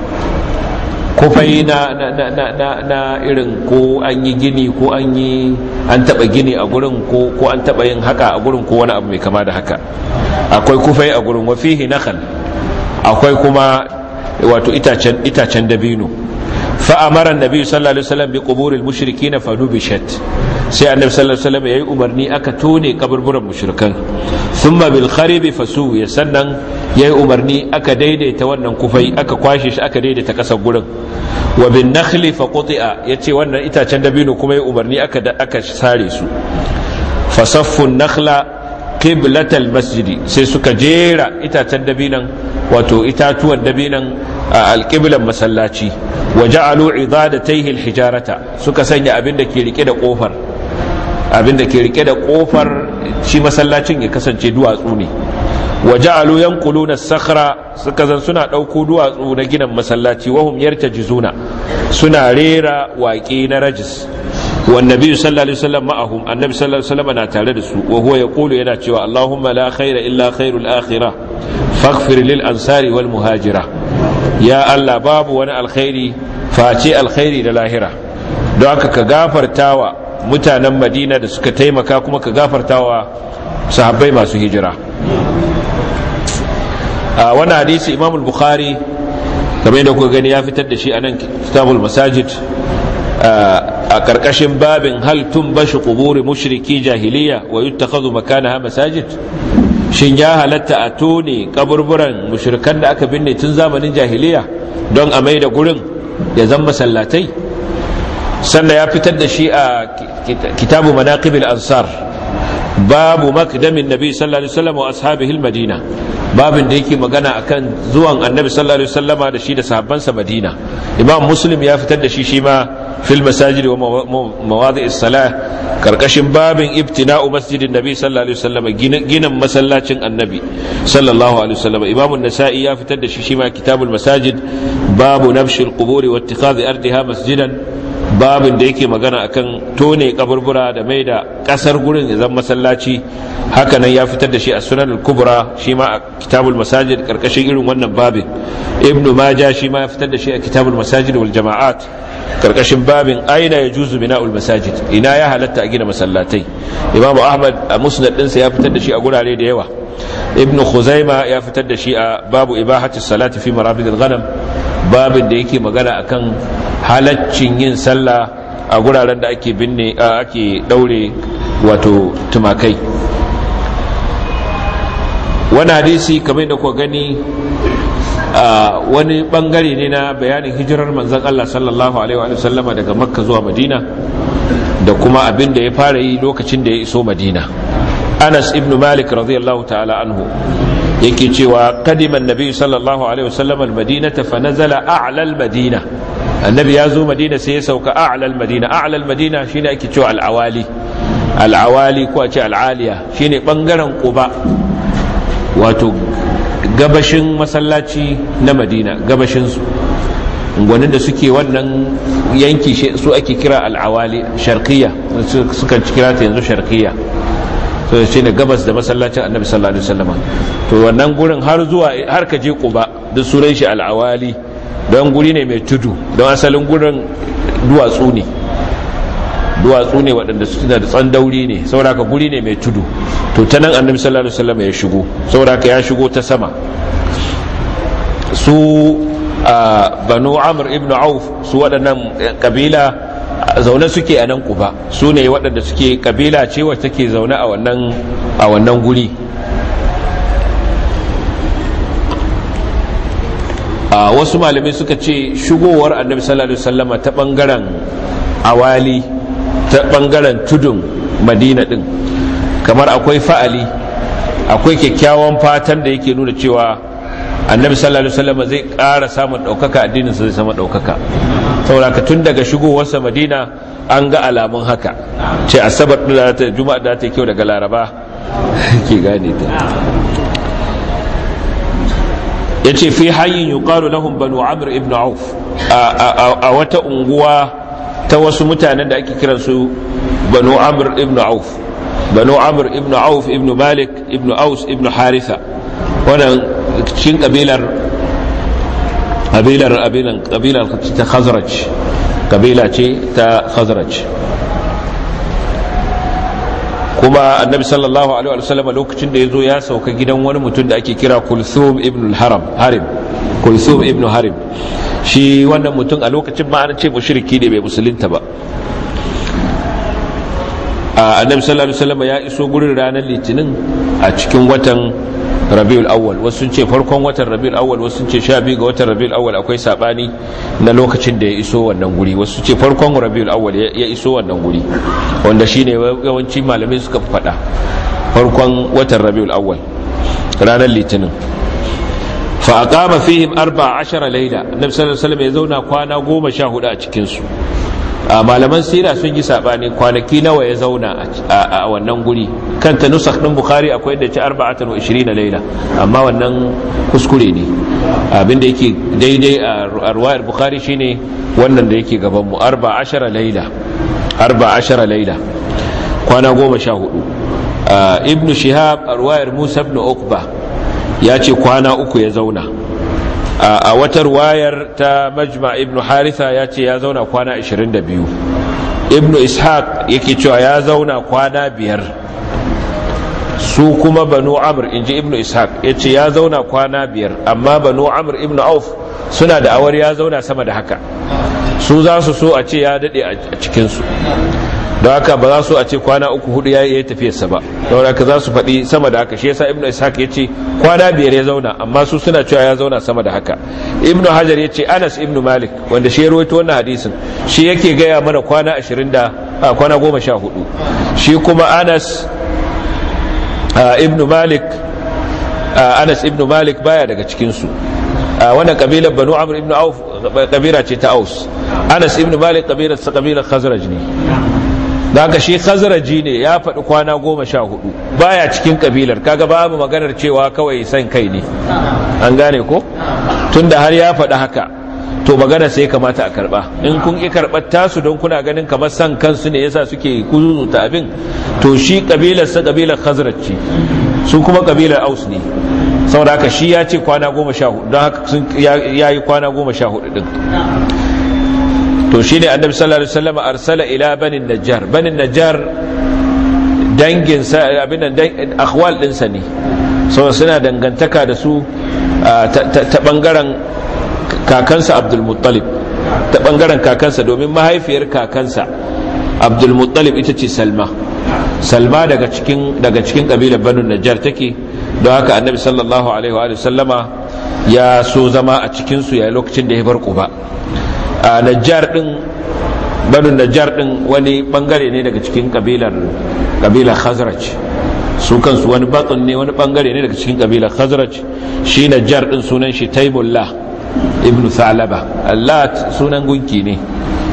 kufai na na na na na irin ko an yi gini ko an yi an taba gini a gurin ko ko an taba yin haka a gurin ko wani abu mai kama da haka akwai kufai a gurin wa fihi nakhal akwai kuma wato itacen itacen dabino fa amara annabi sallallahu alaihi wasallam bi quburil mushrikin fa nubishat sai annabi sallallahu alaihi wasallam yayi umarni aka tone kaburburan mushrikan thumma bil kharib fasu ya sannan yayi umarni aka daidaita wannan kufai aka kwashe shi aka daidaita kasar gurin wa bin nakhli fa quti'a yace wannan itacen dabino kuma yayi umarni aka aka sare su fa saffu nakhla qiblatal masjidi sai suka jera itacen dabinan wato itatuwan dabinan a alƙiblan masallaci wa ja'alu idadatayhi alhijarata suka sanya abin da ke rike da kofar abin da ke rike da kofar shi masallacin ya kasance duwatsu ne wa ja'alu yanquluna as-sakhra suka zan suna dauko duwatsu na ginin masallaci wahum yartajizuna suna rera waƙe na rajis والنبي صلى الله عليه وسلم معهم النبي صلى الله عليه وسلم انا tare da su وهو يقول yana cewa Allahumma la khaira illa khairul akhirah faghfir lil ansari wal muhajira ya Allah babu wani alkhairi face alkhairi da lahira don haka ka gafartawa mutanen Madina da suka taimaka kuma ka gafartawa sahabbai masu hijira a wani hadisi Imam al-Bukhari kamar yadda kuka gani ya fitar da shi a nan kitabul masajid a ƙarƙashin babin hal tun bashi ƙuburi mushriki jahiliya wa yi takazu makanaha masajid shin ya halatta a tone kaburburan mushrikan da aka binne tun zamanin jahiliya don a mai da gurin ya zan masallatai sannan ya fitar da shi a kitabu manaqibil ansar babu makdamin nabi sallallahu alaihi wasallam wa ashabihi madina babin da yake magana akan zuwan annabi sallallahu alaihi wasallama da shi da sahabbansa madina imam muslim ya fitar da shi shi ma fil masajid wa mawadi as-salah karkashin babin ibtina'u masjidin nabi sallallahu alaihi wasallama ginin masallacin annabi sallallahu alaihi wasallama imam an-nasa'i ya fitar da shi shi ma kitabul masajid babu nabshil quburi wa ittikhadhi ardiha masjidan babin da yake magana akan tone kaburbura da mai da kasar gurin ya zama masallaci hakanan ya fitar da shi a sunan al-kubra shi ma a kitabul masajid karkashin irin wannan babin ibn maja shi ma ya fitar da shi a kitabul masajid wal jama'at karkashin babin aina ya juzu bina'ul masajid ina ya halatta a gina masallatai imam ahmad a musnad ɗinsa ya fitar da shi a gurare da yawa ibn khuzaima ya fitar da shi a babu ibahati salati fi marabid al-ghanam babin da yake magana akan halaccin yin sallah a guraren da ake binne ake daure wato tumakai wani hadisi kamar da kuka gani wani bangare ne na bayanin hijirar manzan Allah sallallahu alaihi wa sallama daga makka zuwa madina da kuma abin da ya fara yi lokacin da ya iso madina anas ibn malik radiyallahu ta'ala anhu yake cewa kadiman nabi sallallahu alaihi wasallam almadinata fa nazala a'la almadina annabi ya zo madina sai ya sauka a'la almadina a'la almadina shine ake cewa al'awali al'awali ko a ce al'aliya shine bangaren quba wato gabashin masallaci na madina gabashin su gwanin da suke wannan yanki su ake kira al'awali sharqiyya sukan kira ta yanzu sharqiyya to shi ne gabas da masallacin annabi sallallahu alaihi wasallam to wannan gurin har zuwa har ka je quba duk sunan shi al'awali don guri ne mai tudu don asalin gurin duwatsu ne duwatsu ne waɗanda suna da tsandauri ne saboda ka guri ne mai tudu to ta nan annabi sallallahu alaihi wasallam ya shigo saboda ka ya shigo ta sama su banu amr ibn auf su waɗannan kabila zaune suke a nan kuba su ne waɗanda suke kabila ce wacce take zaune a wannan guri a wasu malamai suka ce shigowar annabi sallallahu alaihi wasallama ta bangaren awali ta bangaren tudun madina din kamar akwai fa'ali akwai kyakkyawan fatan da yake nuna cewa annabi sallallahu alaihi wasallama zai ƙara samun ɗaukaka addinin sa zai sama ɗaukaka saboda tun daga shigowarsa madina an ga alamun haka ce asabar da ta juma'a da ta kyau daga laraba ke gane ta ya ce fi hanyar yuqalu lahum banu amr ibn auf a wata unguwa ta wasu mutanen da ake kiransu banu amr ibn auf banu amr ibn auf ibn malik ibn aus ibn haritha wannan cikin kabilar kabilar abinan kabilar ta khazraj kabila ce ta khazraj kuma annabi sallallahu alaihi wa sallam lokacin da ya zo ya sauka gidan wani mutum da ake kira kulthum ibn haram harim kulthum ibn harim shi wannan mutum a lokacin ma an ce mushriki ne bai musulunta ba annabi sallallahu alaihi wa sallam ya iso gurin ranar litinin a cikin watan rabiul awwal wasu sun ce farkon watan rabiul awwal wasu sun ce sha biyu ga watan rabiul awwal akwai sabani na lokacin da ya iso wannan guri wasu ce farkon rabiul awwal ya iso wannan guri wanda shine yawanci malamai suka faɗa farkon watan rabiul awwal ranar litinin fa aqama fihim 14 layla annabi sallallahu alaihi wasallam ya zauna kwana 14 a cikin su malaman sira sun yi sabani kwanaki nawa ya zauna a wannan guri kanta nusakh din bukhari akwai da ci 24 laila amma wannan kuskure ne abinda yake daidai a ruwayar bukhari shine wannan da yake gaban mu 14 laila 14 laila kwana 14 ibn shihab a ruwayar musa ibn ukba ya ce kwana uku ya zauna a wata wayar ta majma ibn haritha ya ce ya zauna kwana 22 ibn ishaq yake cewa ya zauna kwana biyar su kuma banu amr in ji ibn ishaq ya ce ya zauna kwana biyar amma banu amr ibn auf suna da awar ya zauna sama da haka su za su so a ce ya daɗe a cikinsu don haka ba za su a ce kwana uku hudu ya yi tafiyarsa ba don haka za su faɗi sama da haka shi yasa ibnu ishaq ya ce kwana biyar ya zauna amma su suna cewa ya zauna sama da haka ibnu hajar ya ce anas ibnu malik wanda shi ya rawaito wannan hadisin shi yake gaya mana kwana ashirin da kwana goma sha hudu shi kuma anas ibnu malik anas ibnu malik baya daga cikinsu wannan kabilar banu amr ibnu auf kabila ce ta aus anas ibnu malik kabilar sa kabilar khazraj ne da haka shi khazraji ne ya faɗi kwana goma sha hudu baya cikin kabilar kaga babu maganar cewa kawai san kai ne an gane ko tunda har ya faɗi haka to magana sai kamata a karba in kun ki karɓar tasu don kuna ganin kamar san kansu ne yasa suke kuzuzuta abin to shi kabilar sa kabilar khazraj ce su kuma kabilar aus ne saboda haka shi ya ce kwana goma sha hudu don haka ya yi kwana goma sha hudu din to shi ne annabi sallallahu alaihi wasallam arsala ila banin najjar banin najjar dangin sa abin nan akhwal din sa ne so suna dangantaka da su ta bangaren kakansa abdul muttalib ta bangaren kakansa domin mahaifiyar kakansa abdul muttalib ita ce salma salma daga cikin daga cikin kabilar banu najjar take don haka annabi sallallahu alaihi wa sallama ya so zama a cikin su yayin lokacin da ya bar quba a najjar din banu najjar din wani bangare ne daga cikin kabilar kabilar khazraj su kansu wani batsun ne wani bangare ne daga cikin kabilar khazraj shi najjar din sunan shi taimullah ibnu salaba allat sunan gunki ne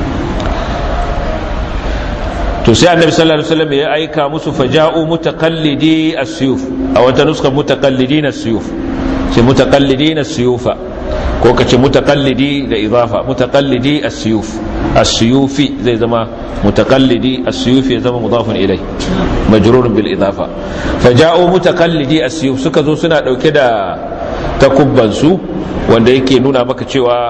to sai annabi sallallahu alaihi wasallam ya aika musu faja'u mutaqallidi as-suyuf a wata nuska mutaqallidin as-suyuf sai mutaqallidin as-suyufa ko kace mutaqallidi da idafa mutaqallidi as-suyuf as-suyufi zai zama mutaqallidi as-suyufi ya zama mudafun ilai majrurun bil idafa faja'u mutaqallidi as-suyuf suka zo suna dauke da takubban su wanda yake nuna maka cewa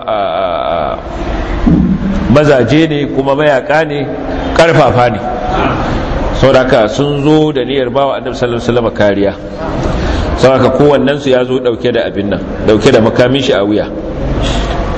mazaje ne kuma mayaka ne karfafa ne saboda sun zo da niyyar bawa annabi sallallahu alaihi wasallam kariya saboda kowannen su ya zo dauke da abin nan dauke da makamin shi a wuya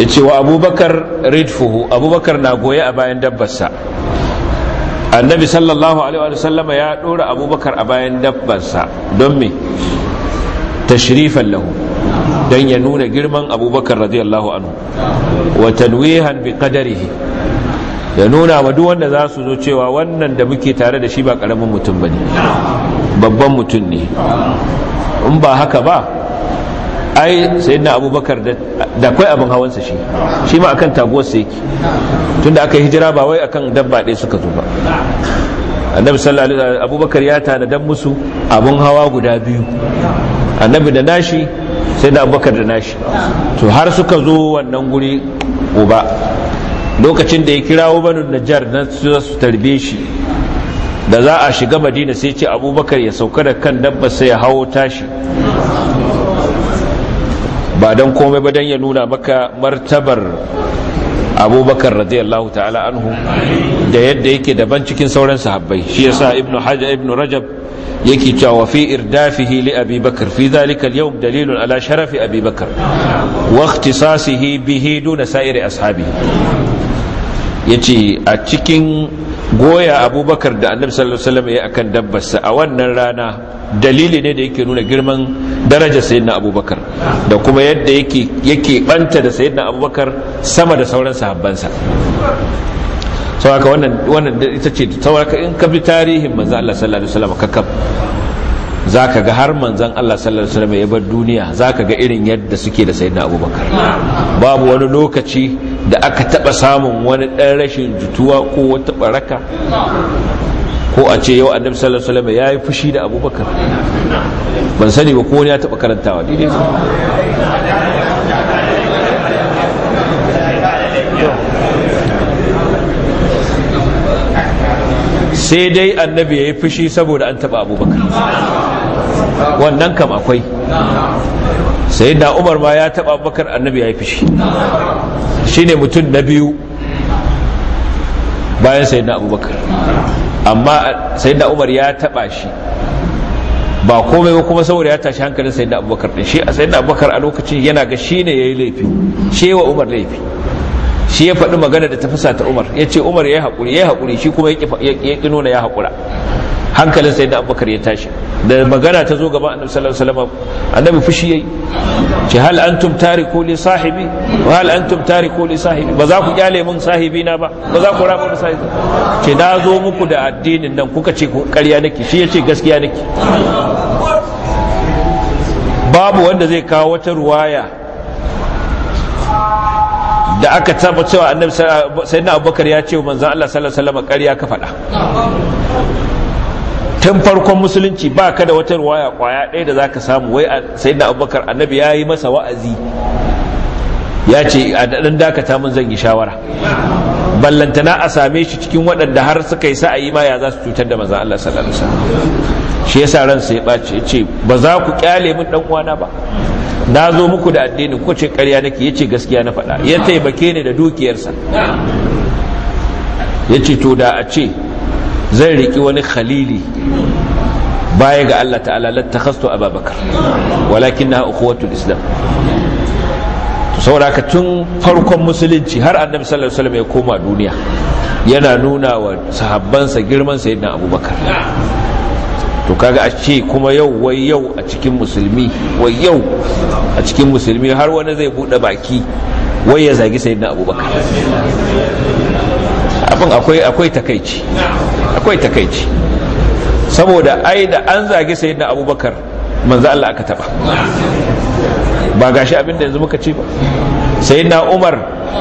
ya ce wa abubakar ridfuhu abubakar na goye a bayan dabbarsa annabi sallallahu alaihi wa sallama ya dora abubakar a bayan dabbarsa don me tashrifan lahu don ya nuna girman abubakar radiyallahu anhu wa tanwihan bi qadarihi ya nuna wa duk wanda za su zo cewa wannan da muke tare da shi ba karamin mutum bane babban mutum ne in ba haka ba ai sayyidina abubakar da akwai abin hawansa shi shi ma akan taguwarsa yake tunda aka hijira ba wai akan dabba ɗaya suka zo ba annabi sallallahu alaihi wasallam abubakar ya tanadan musu abin hawa guda biyu annabi da nashi sai da abubakar da nashi to har suka zo wannan guri uba lokacin da ya kirawo banu najjar na su tarbe shi da za a shiga madina sai ce abubakar ya sauka da kan dabba sai ya hawo tashi ba don komai ba don ya nuna maka martabar abubakar radiyallahu ta'ala anhu da yadda yake daban cikin sauran sahabbai shi yasa ibnu hajar ibnu rajab yake cewa fi irdafihi li abi bakr fi dhalika al-yawm dalilun ala sharafi abi bakr wa ikhtisasihi bihi duna sa'iri ashabihi yace a cikin goya abubakar da annabi sallallahu alaihi wasallam ya akan dabbarsa a wannan rana dalili ne da yake nuna girman darajar sayyidina abubakar da kuma yadda yake yake banta da sayyidina abubakar sama da sauran sahabbansa saboda wannan wannan ita ce saboda in ka bi tarihin manzon Allah sallallahu alaihi wasallam kakkab zaka ga har manzon Allah sallallahu alaihi wasallam ya bar duniya zaka ga irin yadda suke da sayyidina abubakar babu wani lokaci da aka taba samun wani dan rashin jituwa ko wata baraka ko a ce yau annabi sallallahu alaihi wasallam yayi fushi da abubakar ban sani ba ko wani ya taba karantawa daidai sai dai annabi ya yi fushi saboda an taba abubakar wannan kam akwai sai da umar ma ya taba abubakar annabi ya yi fushi shine mutum na biyu bayan sai na abubakar amma sai da umar ya taba shi ba komai ba kuma saboda ya tashi hankalin sai da abubakar din shi a sai da abubakar a lokacin yana ga shi ne ya yi laifi shi wa umar laifi shi ya faɗi magana da ta fusa ta umar ya ce umar ya yi haƙuri ya yi haƙuri shi kuma ya ƙi nuna ya haƙura hankalin sai da abubakar ya tashi da magana ta zo gaba annabi sallallahu alaihi wasallam annabi fushi yayi ce hal antum tariku li sahibi wa hal antum tariku li sahibi ba za ku kyale mun sahibi na ba ba za ku raba sahibi ce na zo muku da addinin nan kuka ce ƙarya nake shi yace gaskiya nake babu wanda zai kawo wata ruwaya da aka taba cewa annabi sayyidina abubakar ya ce wa manzon Allah sallallahu alaihi wasallam ƙarya ka faɗa tun farkon musulunci ba ka da wata ruwaya kwaya ɗaya da za ka samu wai sai da abubakar annabi ya yi masa wa'azi ya ce a daɗin dakata mun zan yi shawara ballantana a same shi cikin waɗanda har suka yi sa'ayi ma ya za su cutar da manzan Allah sallallahu alaihi wasallam shi yasa ransa ya ɓace ya ce ba za ku kyale min ɗan uwana ba na zo muku da addini ko ce ƙarya nake ya ce gaskiya na faɗa ya taimake ni da dukiyarsa ya ce to da a ce zai riki wani khalili baya ga Allah ta'ala lattakhastu ababakar walakinna ukhuwatul islam to saboda tun farkon musulunci har annabi sallallahu alaihi wasallam ya koma duniya yana nuna wa sahabbansa girman sayyidina abubakar to kaga a ce kuma yau wai yau a cikin musulmi wai yau a cikin musulmi har wani zai bude baki wai ya zagi sayyidina abubakar abin akwai akwai takaici akwai takaici saboda ai da an zage sayyidina abubakar manzo Allah aka taba ba gashi abin da yanzu muka ce ba sayyidina umar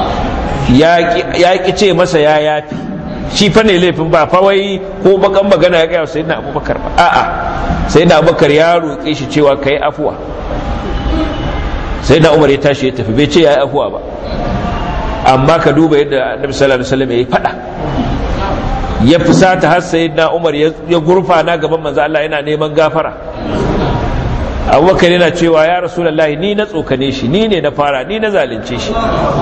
ya ki ce masa ya yafi shi fa ne laifin ba fa wai ko bakan magana ya gaya sayyidina abubakar ba a'a sayyidina abubakar ya roƙe shi cewa kai afuwa sayyidina umar ya tashi ya tafi bai ce ya yi afuwa ba amma ka duba yadda annabi sallallahu alaihi wasallam ya fada ya fusata har sayyidina Umar ya gurfana gaban manzo Allah yana neman gafara Abubakar yana cewa ya Rasulullahi ni na tsokane shi ni ne na fara ni na zalunce shi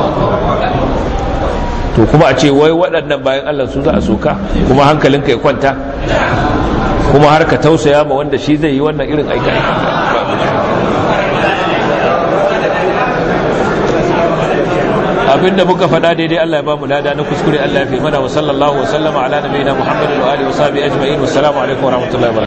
to kuma a ce wai waɗannan bayan Allah su za a soka kuma hankalinka ya kwanta kuma har ka tausaya ma wanda shi zai yi wannan irin aika abinda muka faɗa daidai Allah ya ba mu lada na kuskure Allah ya fi mana wa sallallahu wa sallama ala nabiyina Muhammadin wa alihi wa sahbihi ajma'in wassalamu alaikum wa rahmatullahi wa